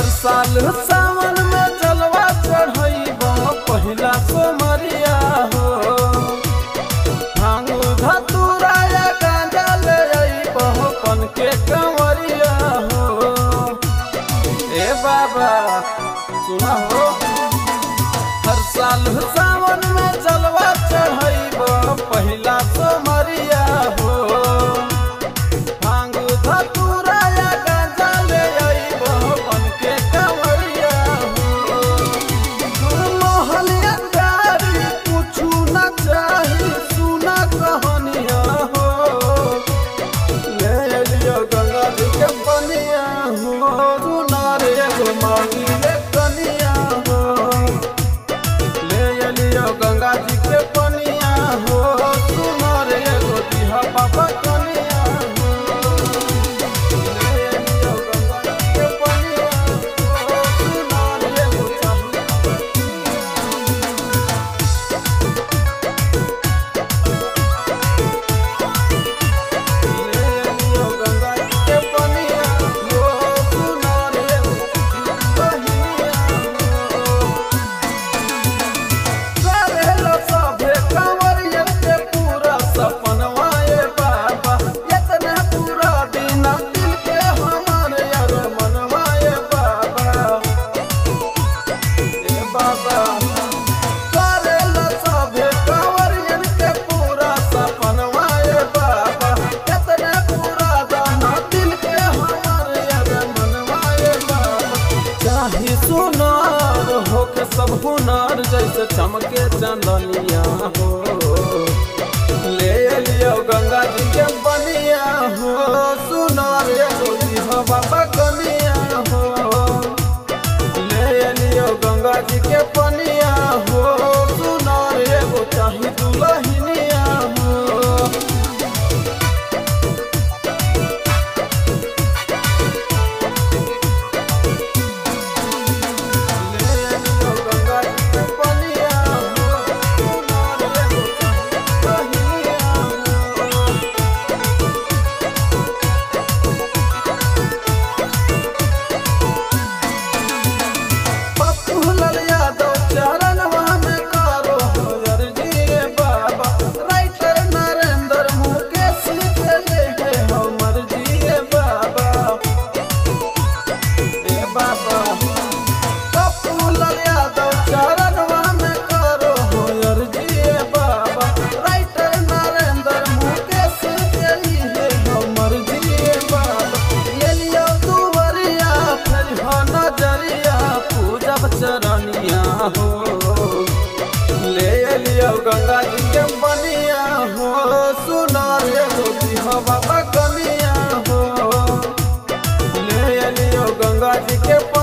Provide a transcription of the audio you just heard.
हर साल सावन में जलवा चढ़ैब पहिला सोमरिया हो भांग धतूरा या गांजा ले अइब पन के कंवरिया हो ए बाबा सुना हो हर साल सावन में जलवा चढ़ैब पहिला सोमरिया हो भांग धतूरा या गांजा ले अइब पन के कंवरिया हो मोहलिया प्यारी कुछु न चाही सुना कहानिया हो ले लियो गंगा जी के बनिया हो रुनार एगो मांगी ले कनिया हो ले लियो गंगा जी के बनिया हो सुनार एगो दिहा बाबा कनिया हो ले लियो गंगा जी के बनिया हो सुनार एगो चाही ले लियो गंगा जी के बनिया हो सुनार एगो बनिया हो करेलो सभे कंवरियन के पूरा सपनवा ए बाबा इतना पूरा दिन दिल के हमारे यार मनवा ए बाबा ए बाबा करेलो सभे कंवरियन के पूरा सपनवा ए बाबा इतना पूरा दिन दिल के हमारे यार मनवा ए बाबा चाहे सुनार हो के सब हुनर जैसे चमके चंदनिया हो ले लियो गंगा जी के बनिया हो सुनार एगो दिहा बाबा कनिया हो ले लियो गंगा जी के बनिया हो सुनार एगो चाही दुलहिनिया हो ले लियो गंगा जी के बनिया हो सुनार एगो चाही दुलहिनिया हो पप्पू लाल यादव चरणवा में करो हर जी बाबा राइटर नरेंद्र मुकेश के ले है हमर जी बाबा ए बाबा पप्पू लाल यादव चरणवा में करो हर जी बाबा राइटर नरेंद्र मुकेश के ले है हमर जी बाबा ये लियो दुवरिया फिर हो नजरिया पूजब चरनिया हो ले लियो गंगा जी के बनिया हो सुनार एगो दिहा बाबा कनिया हो ले लियो गंगा जी के